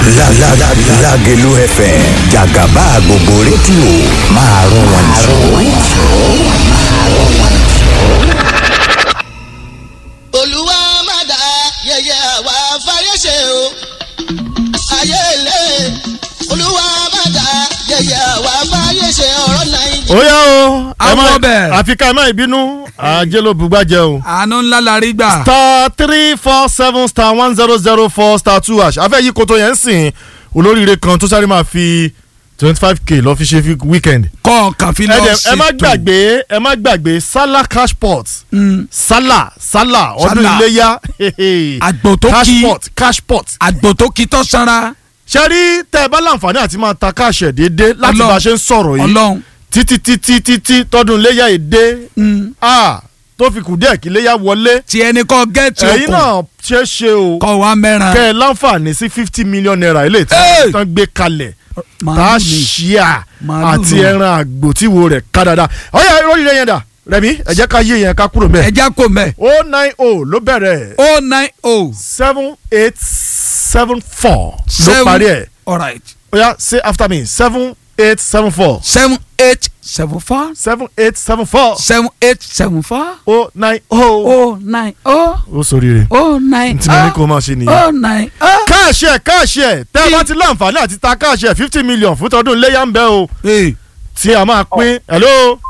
Lágelú FM jàgàbá gbogbo rédíò máa rún wọn jù. olúwa má dá yẹyẹ àwa fáyé ṣe o ayé ilé olúwa má dá yẹyẹ àwa fáyé ṣe ọ̀rọ̀ nàìjíríà. ó yá o ẹ Àwọn má ọbẹ̀. àfi ká ẹ má ìbínú àjẹ ló bùgbàjẹ o. àánú ńlá la rí gbà. star three four seven star one zero zero four star two hash afẹ́ yìí koto yẹn ń sìn olóríire kan tó sáré máa fi twenty five k lọ fi ṣe fi weekend. kọ́ ọ̀kan fi ẹ lọ dẹ̀ sí ẹ má gbàgbé ẹ má gbàgbé sala cash pot sala sala ọdún Sala. iléyà Àgbò tó cash kí. pot cash pot. àgbò tó kí tọ́ sanra. ṣe rí tẹ́ ẹ bá láǹfààní àti máa ta cash ẹ̀ déédéé láti Ọlọ́run. bá a ṣe ń sọ̀rọ̀ yìí ọlọ́run títí títí títí tọdún iléyà èdè ah tó fi kù díẹ̀ kí iléyà wọlé tí ẹni kọ́ gẹ́ẹ̀tì ẹ̀yin okùn náà ṣe é ṣe o kọ́ wa mẹ́ràn. kẹ́ ẹ láǹfààní sí fifty million naira ilé tí Hey! wọ́n tán gbé kalẹ̀ tá a Màálù ni. ṣíà Màálù àti ni. ẹran àgbò tí wo rẹ̀ ká dáadáa ọ̀yà ìròyìn yẹn dà rẹ̀mí ẹ jẹ́ ká yé yẹn ká kúrò mẹ́ ẹja kò mẹ́. o nine o ló bẹ̀rẹ̀ o nine o seven eight seven four ló seven parí ẹ̀ alright ọ̀yà say after me seven eight seven four seven eight seven four seven eight seven four seven eight seven four o nine o o nine o ó sóríire o nine tí mo ní kó o máa ṣe nìyẹn. o nine o. káàṣì ẹ̀ káàṣì ẹ̀ tẹ́ ẹ bá ti láǹfààní àti ta káàṣì ẹ̀ fifty million fún tọdún iléyà ń bẹ o Hey, tí a máa pín hello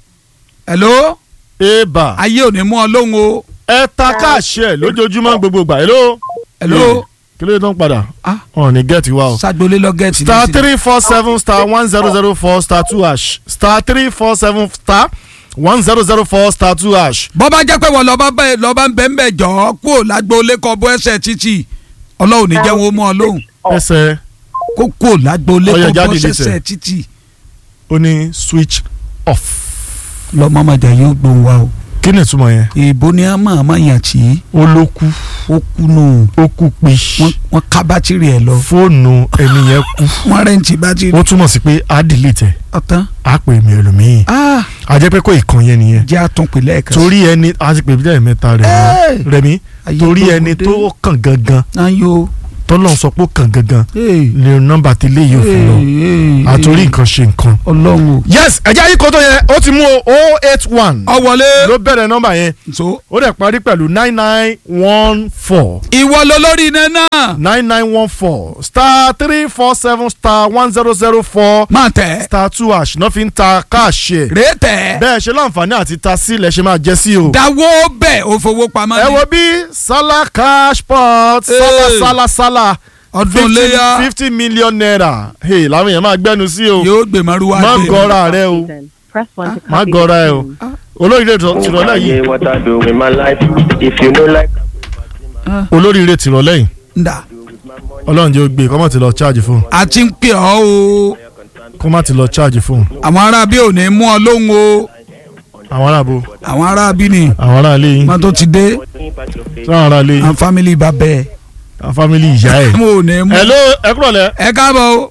hello eba ayé ò ní mú ọ lóhùn o ẹ ta káàṣì ẹ̀ lójoojúmọ́ gbogbo gbà hello hello kí ló dé tó ń padà ah ọ̀ ní gẹ́ẹ̀tì wa o. sagbolé lọ gẹ̀ẹ́tì star three four seven star one zero zero four star two hash star three four seven star one zero zero four star two hash. bọ́ bá jẹ́ pé wọ́n lọ́ba bẹ́ẹ̀ lọ́ba ń bẹ́ẹ̀ ń bẹ̀ jọ́ kó o lágbóolé kọ́ bọ́ ẹsẹ̀ títì ọlọ́run ní jẹ́ wọn mú ọ lóhùn ẹsẹ̀ kó kó o lágbóolé Ọya, kọ́ jáde bọ́ nísẹ̀. ẹsẹ̀ títì ó ní switch off. lọ́mọmọdé yóò gbóhùn wa o kí ni ìtumọ̀ yẹn. èèbó ni a máa máa yàn tí ó ló kú ó kú nù ó kú pi wọ́n wọ́n ká bátìrì ẹ̀ lọ fóònù ẹni yẹn kú wọ́n rẹ́ǹtì bátìrì ó túmọ̀ sí pé á delete ẹ̀ ọ̀tán á pè mí ẹlòmíì ah a jẹ́ pé kó ìkan yẹn nìyẹn jẹ́ àtúnpè lẹ́ẹ̀kan torí ẹni a ti pè bí lẹ́ẹ̀mẹ́ta rẹ̀ Hey! rẹ̀mí Ayé torí gbogbo ẹni dé. tó kàn gangan ayo tọ́lọ́n sọ pé ó kàn gangan lè nọ́mbà tí ilé yóò fi lọ àtòrí nǹkan ṣe nǹkan. ọlọ́run o yes ẹ̀jẹ̀ ayé kótó yẹn ó ti mú o eight one ọ wọlé ló bẹ̀rẹ̀ nọ́mbà yẹn so ó dẹ̀ parí pẹ̀lú nine nine one four ìwọ ló lórí iná náà nine nine one four star three four seven star one zero zero four máa tẹ̀ star two hash náà fi ń ta káàṣì ẹ̀ rèé tẹ̀ bẹ́ẹ̀ ṣe láǹfààní àti ta sílẹ̀ ṣe máa jẹ́ sí o. dáwọ́ bẹ́ẹ̀ ó fowó pamọ́ ẹ ni wo bí sala cash pot sala Hey. sala sala ọdún léyà fifty million naira hey làwọn èèyàn máa gbẹ́nu sí o yóò gbé maruwa má dé. gọra rẹ o Press one to má copy gọra the ẹ o tune. olóríire tìrọ̀lẹ́ yìí Yeah, what I do with my life. If you know like olóríire tìrọ̀lẹ́ yìí nda ọlọ́run jẹ́ ó gbé kó má ti lọ charge fóun a ti ń pè ọ́ o kó má ti lọ charge fóun àwọn ará bí ò ní mú ọ lóhùn o àwọn aráàbò àwọn ará bí ni àwọn aráàlé yín wọn tó ti dé sáwọn aráàlé yín àwọn fámìlì bá bẹ́ẹ̀ àwọn fámìlì ìyá ẹ̀. mo ò ní mú hello ẹ kúrọ̀lẹ́ ẹ káàbọ̀ o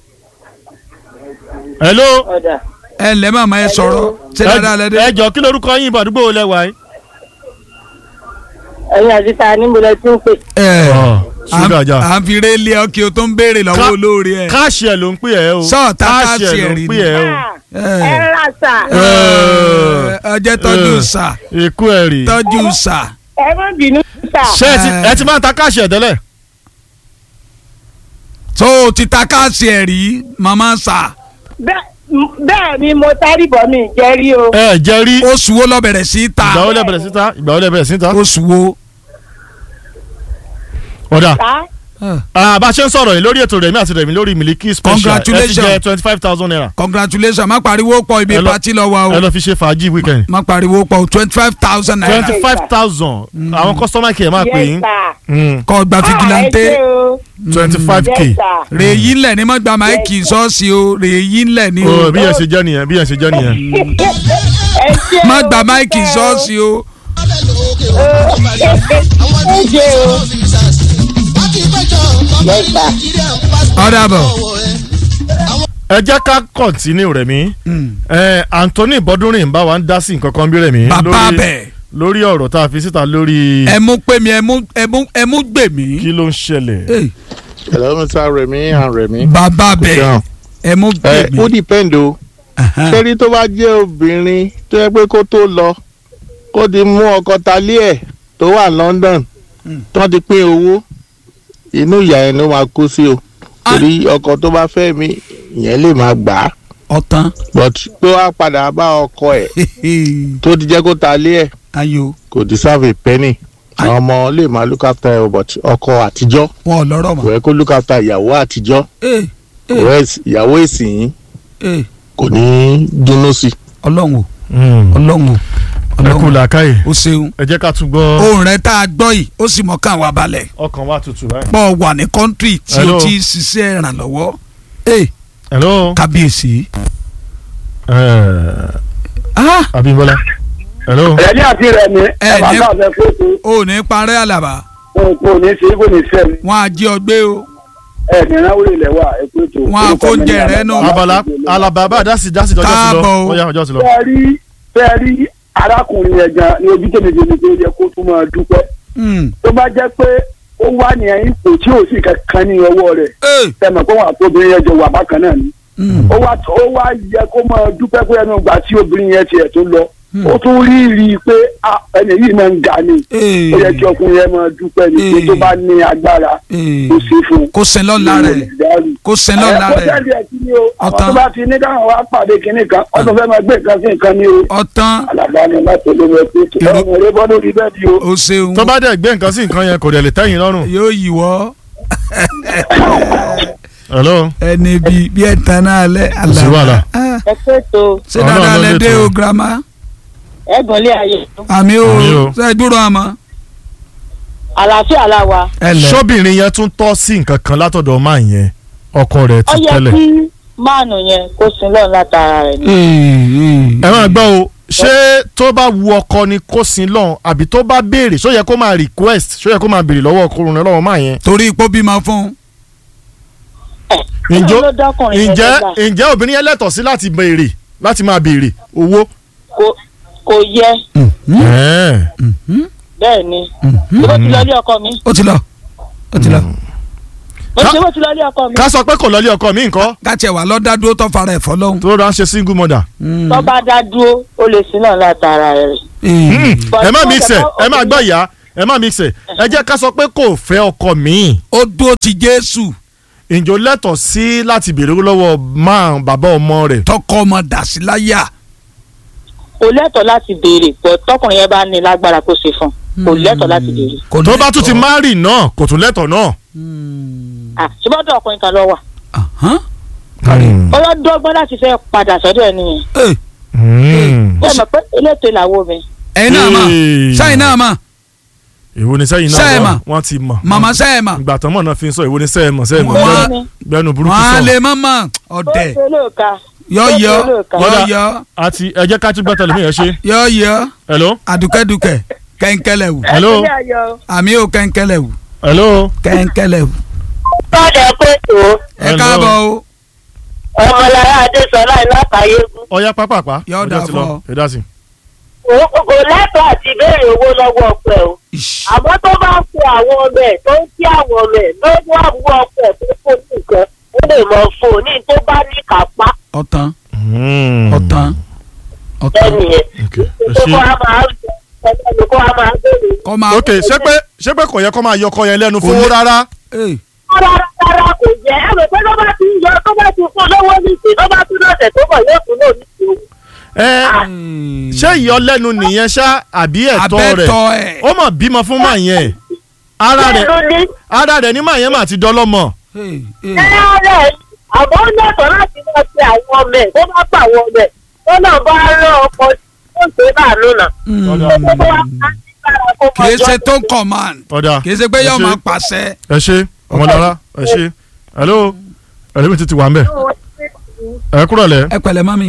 hello ẹ ǹlẹ́ màmá ẹ sọ̀rọ̀ ṣé dáadáa lẹ dé. ẹ jọ kí lorúkọ yín ìbàdúgbò wo lẹ wà yín. ẹ̀yin àti ta ni mo lẹ ti ń pè. ẹ Ọ̀, ṣúgà jà. à ń fi rélé ọ kí o tó ń béèrè lọ́wọ́ Ká- olóore ẹ. káàṣì ẹ̀ ló ń pè ẹ́ o Sọ́ọ̀tà káàṣì káàṣì ẹ̀ ló ẹ̀ ń rí pè ni. ẹ́ o. ẹ rà sà ẹ ọjọ́ tọ́jú Eh. sà ikú ẹ̀ rè tọ́jú sà. ẹ má bínú sà. ṣé ẹ ti ẹ ti máa ń ta káàṣì ẹ̀ tẹ́lẹ̀. tó o ti ta káàsì ẹ̀ rí màmá sà. Bẹ́- m- bẹ́ẹ̀ ni mo tárí bọ̀ mi jẹ́ rí o. ẹ jẹ́ rí oṣù wo lọ bẹ̀rẹ̀ sí í ta. ìgbà wo lẹ bẹ̀rẹ̀ síta ìgbà wo lẹ bẹ̀rẹ̀ síta. oṣù wo. ọ̀dà Sà ah, bá a ṣe ń sọ̀rọ̀ yìí lórí ètò rẹ̀mí àti rẹ̀mí lórí Miliki special ẹ ti Congratulations. jẹ twenty five thousand naira congratulations má pariwo pọ̀ ibi Ẹ lọ- pati lọ wa o ẹ lọ fi ṣe fàájì weekend má pariwo pọ̀ twenty five thousand naira twenty five thousand àwọn customer care máa pè yes yín sà. kọ́ gba Ah, ẹ figilante ṣé o. twenty five k yes sà. rèéyí ńlẹ̀ ní má gba máìkì sọ́ọ̀sì o rèéyí ńlẹ̀ ní o o bí yẹn ṣe jẹ́ nìyẹn bí yẹn ṣe jẹ́ nìyẹn. ẹ ṣé o. má gba máìkì sọ́ọ̀sì o ẹ ṣé o. yes sà. ọ̀dà bọ̀ ẹ jẹ́ ká kọ̀ntínú rẹ̀mí ẹ Anthony Bọ́dúnrìn bá wa ń dá sí nǹkan kan bí rẹ̀mí bàbá lórí- bẹ̀ lórí ọ̀rọ̀ tá a fi síta lórí ẹ mú pé mi ẹ mú ẹ mú ẹ mú gbè mí. kí ló ń ṣẹlẹ̀ Hey, hello mr remi and remi. bàbá bẹ̀ Down. ẹ mú ẹ bẹ̀ ó mí. depend o sẹ́rí tó bá jẹ́ obìnrin tó yẹ pé kó tó lọ kó ti mú ọkọ talé ẹ̀ tó wà London tó ti pín owó inú ìyá ẹ̀ ló máa kó sí o torí ọkọ tó bá fẹ́ mi ìyẹn lè máa gbà á ọ̀tán but pé wàá padà bá ọkọ ẹ̀ tó ti jẹ́ kó talé ẹ̀ ayò kò deserve a penny àwọn ọmọ lè máa look after ẹ but ọkọ àtijọ́ wọn ò lọ́rọ̀ kò mọ́. yẹ kó look after ìyàwó àtijọ́ Ee, kò yẹ ìyàwó ìsìn ee, kò ní í dúnú sí i. ọlọ́run o ọlọ́run o ẹ kú ọlọ́run làákàyè o ṣeun ẹ jẹ́ ká tún gbọ́ ohun rẹ tá a gbọ́ yìí ó sì mọ̀ káwọn abalẹ̀ ọkàn wa tutù báyìí. pọ̀ wà ní kọ́ńtírì tí o Hello. ti ṣiṣẹ́ ìrànlọ́wọ́ ee hello kábíyèsí. ẹ Ah, Abímbọ́lá hello ẹni àti rẹ ni Ẹ ẹ máa ní- bá fẹ kóòtù o ò ní parẹ́ àlàbà kò ní sí kò ní sẹ́mi wọn á jí ọ gbé o ẹ ní náwó ilẹ̀ wa ẹ kóòtù. Wọn á kó oúnjẹ rẹ nù. abala alaba bá dasi dasi ọjọ́ ti lọ Káàbọ̀ o. ó yá ọjọ́ ti lọ. fẹ́ẹ́ rí fẹ́ẹ́ rí arákùnrin yẹn gan ní ojú tèmi tèmi tó yẹ kó tún máa dúpẹ́ Hmm, tó bá jẹ́ pé ó wà ní ipò tí ò sí kankan ní ọwọ́ rẹ̀ ee, tẹmọ̀ pé wọn àti obìnrin yẹn jọ wà bákan náà ni hmm, ó wá ó wá yẹ kó máa dúpẹ́ pé ẹnu ìgbà tí obìnrin yẹn tiẹ̀ tó lọ ó tún rí rí i pé ah, ẹni yìí máa ń ga ni ee, ó yẹ kí ọkùnrin yẹn máa dúpẹ́ ni pé tó bá ní agbára ee. kó sí fún un. kó sin lọ́la rẹ̀ kó sin lọ́la ẹ kó rẹ̀ jáde ẹ̀ kí ni o àwọn Ọ̀tán. tó bá ti ní káwọn wá pàdé kinní kan wọ́n tún fẹ́ máa gbé nǹkan sí nǹkan ní o ọ̀tán alàgbà ni láti olórí ẹ pé Èrò- ọmọ rẹ bọ́ lórí bẹ́ẹ̀ di o. o ṣeun tó bá dẹ̀ gbé nǹkan sí nǹkan yẹn kò dẹ̀ lè tẹ́yìn lọ́rùn. yóò yí wọ́ hello ẹni bí bí ẹ tán náà lẹ kò sí wàhálà. Ah, ẹ pé tó ṣé Ọlọ́run dáadáa ló lẹ lè dé tó. o girama ẹ̀gbọ́n lé ayé àmì o Àmì o. ṣe dúró àmọ́ àlàáfíà la wa ẹ lẹ sóbìnrin yẹn tún tọ́ sí nǹkan kan látọ̀dọ̀ máa yẹn ọkọ rẹ̀ ó ti yẹ tẹ́lẹ̀. kí máàlù yẹn kó sin lọ́run látara rẹ̀ ni. ẹ máa gbọ́ o ṣé tó bá wu ọkọ ni kó sin lọ́hùn àbí tó bá béèrè ṣó yẹ kó máa request ṣó yẹ kó máa béèrè lọ́wọ́ ọkùnrin rẹ̀ lọ́wọ́ máa yẹn. torí ipò bímọ fún ǹjẹ́ Ọlọ́run ló dọ́kùnrin yẹn ǹjẹ́ lọ́gbà. ǹjẹ́ obìnrin yẹn lẹ́tọ̀ọ́ sí láti béèrè láti máa béèrè owó. kò kò yẹ Ẹ̀ẹ́. bẹ́ẹ̀ ni bó ti lọ ilé ọkọ mi ó ti lọ ó ti lọ bó ti bó ti lọ ilé ọkọ mi ká sọ pé kò lọ́lé ọkọ mi nǹkan gàtí ẹ wà lọ́dá dúró tó fara ẹ̀ fọlọ́hún. tó rà ń ṣe single mother. tó bá dá dúró ó lè sin lọ́run látara rẹ̀. Hmm, But ẹ má tó mix ẹ tẹ̀ ẹ má gbọ́ ìyá ẹ má mix ẹ ẹ jẹ́ ká sọ pé kò fẹ́ ọkọ mi ó dúró ti jésù ǹjọ́ lẹ́tọ̀ọ́ sí láti béèrè owó lọ́wọ́ máa bàbá ọmọ rẹ̀. tọkọ ọmọ dà sí láyà. kò lẹ́tọ̀ọ́ láti béèrè pọ̀ tọkùnrin yẹn bá ní lágbára kó ṣe fún un kò lẹ́tọ̀ọ́ láti béèrè. kò tó bá tún ti lẹ́tọ̀ọ́. márì náà kò tún lẹ́tọ̀ọ́ náà. Ah, ṣùgbọ́n ọ̀dọ̀ ọkùnrin kan lọ wà Ahán. Hmm. ó lọ dọ́gbọ́n láti fẹ́ padà sọ́dọ̀ ẹ̀ nìyẹn Ẹ, Hmm. bẹ́ẹ̀ mọ̀ pé elétò ìlàwó mi ẹ̀yin náà mà Hey. sẹ́yìn náà mà èwo ni sẹ́yìn Sẹ́ẹ̀ náà mà. wọ́n- wọ́n ti mọ̀. màmá sẹ́yìn mà ìgbà tán mọ̀ náà fi ń sọ èwo ni sẹ́ẹ̀ mọ̀ sẹ́ẹ̀ mọ̀ Wọ́n- gbẹ́nu- Bẹ́ẹ̀ni. gbẹ́nu burúkú wọ́n á sọ. lè má mà ọ̀dẹ̀ ó ṣe lóòka yọ ó ṣe yọ lóòka. yọ Kódà- yọ àti ẹ jẹ́ ká tún gbọ́ tẹlifíyàn yẹn ṣe. yọ yọ hello àdùkẹ́dùkẹ́ kẹ́ńkẹ́lẹ̀ wù hello Ilé ayọ̀. àmì ò kẹ́ńkẹ́lẹ̀ wù hello. kẹ́ńkẹ́lẹ̀ wù. Tọ́jà pé tó ẹ Hello. káàbọ̀ o ọmọlára Adésọlá ìlàkàyégún ọ̀ya pápápá. Yóò ọjọ́ dà ti fún lọ. ọ. ẹ dá sí. kò lẹ́tọ̀ọ́ àti béèrè owó lọ́wọ́ ọkọ ẹ̀ o Ish. àmọ́ tó bá ń pe àwọn ọmọ ẹ̀ tó ń kí àwọn ọmọ ẹ̀ lọ́wọ́ àbúrò ọkọ ẹ̀ tó kó nìkan ó lè mọ fún un ní tó bá ní kápá ọ̀tán Hmm. ọ̀tán ọ̀tán ẹnì yẹn ok ẹ tó kó ṣe. a máa ẹni kó a máa béèrè. kọ́ máa. ok ṣé pé ṣé pé kò yẹ kó máa yọ ọkọ yẹn lẹ́nu fowó rárá. Ẹ, rárá rárá kò jẹ́ ẹ rò pé tó bá ti ń yọ tó bá ti fún lọ́wọ́ nísìnyí tó bá tún lọ́sẹ̀ tó bọ̀ yóò tún lò nísìnyí. ẹ ṣé ìyọlẹ́nu nìyẹn ṣá àbí ẹ̀tọ́ rẹ̀ abẹ́tọ̀ ẹ̀. ó mọ̀ bímọ fún màá yẹn ara rẹ̀ ló ní ara rẹ̀ ní màá yẹn mà ti dọ́lọ́mọ. Ẹ, ẹ. ẹ̀rẹ́ àmọ́ ó lẹ́tọ̀ọ́ láti máa pe àwọn ọmọ ẹ̀ tó bá pa àwọn ọmọ ẹ̀ tó náà bá rán ọkọ tó ń ṣe láàánú náà. kì í ṣe tó command ọ̀dà kì í ṣe pé ẹ yóò ṣé. máa pàṣẹ. ẹ ṣe ọmọlára ẹ ṣe hello ẹlẹ́mi ti ti wà ń bẹ̀ ẹ kúrọ̀ lẹ̀ ẹ pẹ̀lẹ́ mami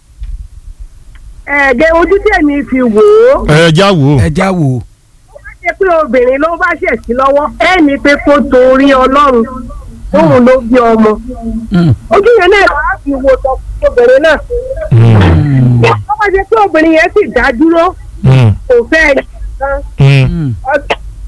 ẹ̀ẹ́dẹ̀ ojú tèmi fi wò ó ẹ já wò ó ẹ já wò ó. ṣe pé obìnrin ló bá ṣẹ̀ sí lọ́wọ́ ẹ̀ ní pé kó torí ọlọ́run tóun ló bí ọmọ Mm. ojú yẹn náà wàá fi wo tọ obìnrin náà wọ́n bá ṣe pé obìnrin yẹn sì dá dúró Hmm, kò fẹ́ ẹ̀ nìkan hmm, Mm. ọdún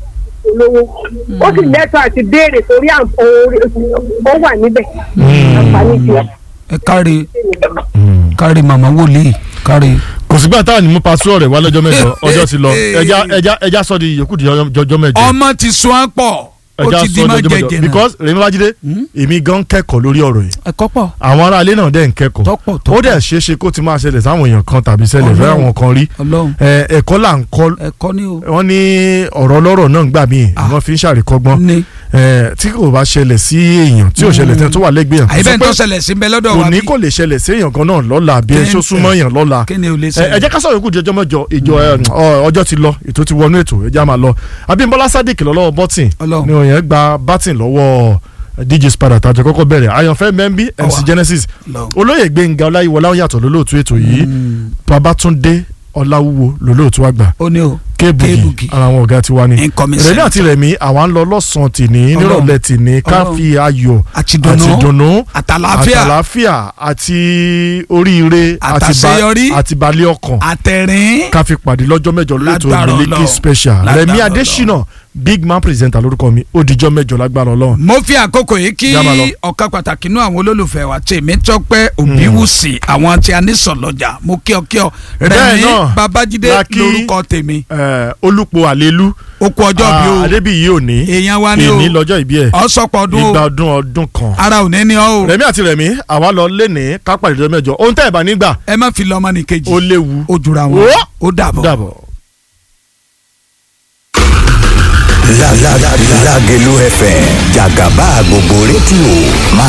polówó ó sì lẹ́tọ̀ọ́ àti béèrè torí àǹfọ̀n ó wà níbẹ̀ àǹfààní tiẹ̀. ẹ káre káre màmá wòlíì káre. kò sígbà táwọn ní mú pàṣẹ rẹ̀ wá lọ́jọ́ mẹ́jọ ọjọ́ ti lọ ẹja ẹja ẹja sọ di yòókù di ọjọ́ mẹ́jọ ọmọ ti sún án pọ̀ ó ẹja ti di sọ má di ọjọ́ mẹ́jọ jẹjẹ náà. because Rẹ̀mí Bájídé èmi gan kẹ́kọ̀ọ́ lórí ọ̀rọ̀ yìí ẹ̀kọ́ pọ̀ àwọn aráalé náà dẹ̀ ń kẹ́kọ̀ọ́ Tọ́pọ̀, ó tọ́pọ̀. dẹ̀ ṣeé ṣe kó ti máa ṣẹlẹ̀ sáwọn èèyàn kan tàbí ṣẹlẹ̀ fẹ́ Ọlọ́run. àwọn kan rí ọlọ́run ẹ, ẹ̀kọ́ là ń kọ́ ẹ̀kọ́ ni o. wọ́n ní ọ̀rọ̀ ọlọ́rọ̀ náà gbà míì wọ́n fi ń ṣàríkọ́gbọ́n ní ẹ, tí kò bá ṣẹlẹ̀ sí èèyàn tí ò ṣẹlẹ̀ tẹ́ tó wà lẹ́gbẹ̀ẹ́ yàn àyíbẹ̀ sọ tó pé ṣẹlẹ̀ sí ń bẹ lọ́dọ̀ kò wa ní bí kò lè ṣẹlẹ̀ sí èèyàn kan náà lọ́la bí ẹ ṣó súnmọ́ èèyàn lọ́la kí ni o lè ẹ ẹ ṣẹlẹ̀. jẹ́ ká sọ̀rọ̀ ikú di ọjọ́ mẹ́jọ ìjọ ẹ, ọ, ọjọ́ ti lọ ètò ti wọnú ètò ẹ já máa lọ Abímbọ́lá Sadiq lọ́wọ́ bọ́tìn Ọlọ́run. ni òyìn gba bátìn lọ́wọ́ DJ Spada tàjọ kọ́kọ́ bẹ̀rẹ̀ Àyànfẹ́ Mẹ́mbí MC Ọwà. Genesis Ọlọ́run. olóyè Gbẹ́ngà Ọláyíwọlá ó yàtọ̀ lólóòtú ètò yìí Babátúndé Ọláwúwo lólóòtú àgbà ó ní o kéèbùgì Kéèbùgì. ara àwọn ọ̀gá tiwa ni Incoming rẹ̀mí senator. àti rẹ̀mí àwa ń lọ lọ́sàn-án tìní Ọlọ́run. nírọ̀lẹ́ tìní ká Ọlọ́run. fi ayọ̀ àti dùnú àti dùnnú àtàlàáfíà àtàlàáfíà àti oríire àti ba- Àtàṣeyọrí. àti balẹ̀ ọkàn àtẹ̀rín ká fi pàdé lọ́jọ́ mẹ́jọ lórí ètò Lágbára Miliki Ọlọ́run. special Lágbára rẹ̀mí Ọlọ́run. adésínà big man presenter lórúkọ mi ó dijọ́ mẹ́jọ lágbára ọlọ́run. mo fi àkókò yìí kí Já máa lọ. ọ̀kan pàtàkì nínú àwọn olólùfẹ́ wa tèmi tọ́pẹ́ òbíwùsì àwọn tí a ní sọ̀lọ́jà mo kí ọ kí ọ Bẹ́ẹ̀ rẹ̀mí náà babájídé la kí- lórúkọ tèmi Ẹ, olùpọ̀ àlélú ó kú ọjọ́ bí o adébíyí òní èèyàn wa ni o èní lọ́jọ́ ìbí ẹ̀ ọ̀sọ́pọ̀ ọdún igba o ọdún ọdún kan. ara ò ní ní ọ o rẹ̀mí àti rẹ̀mí àwa lọ léni ká pàdé lọ́jọ́ mẹ́jọ ohun tẹ́ ẹ̀ bá nígbà ẹ má fi lọ́mọ ní kejì ó léwu ó jura wọn Ó. ó dàbọ̀. dàbọ̀. La la la Lágelú FM jàgàbá gbogbo rédíò máa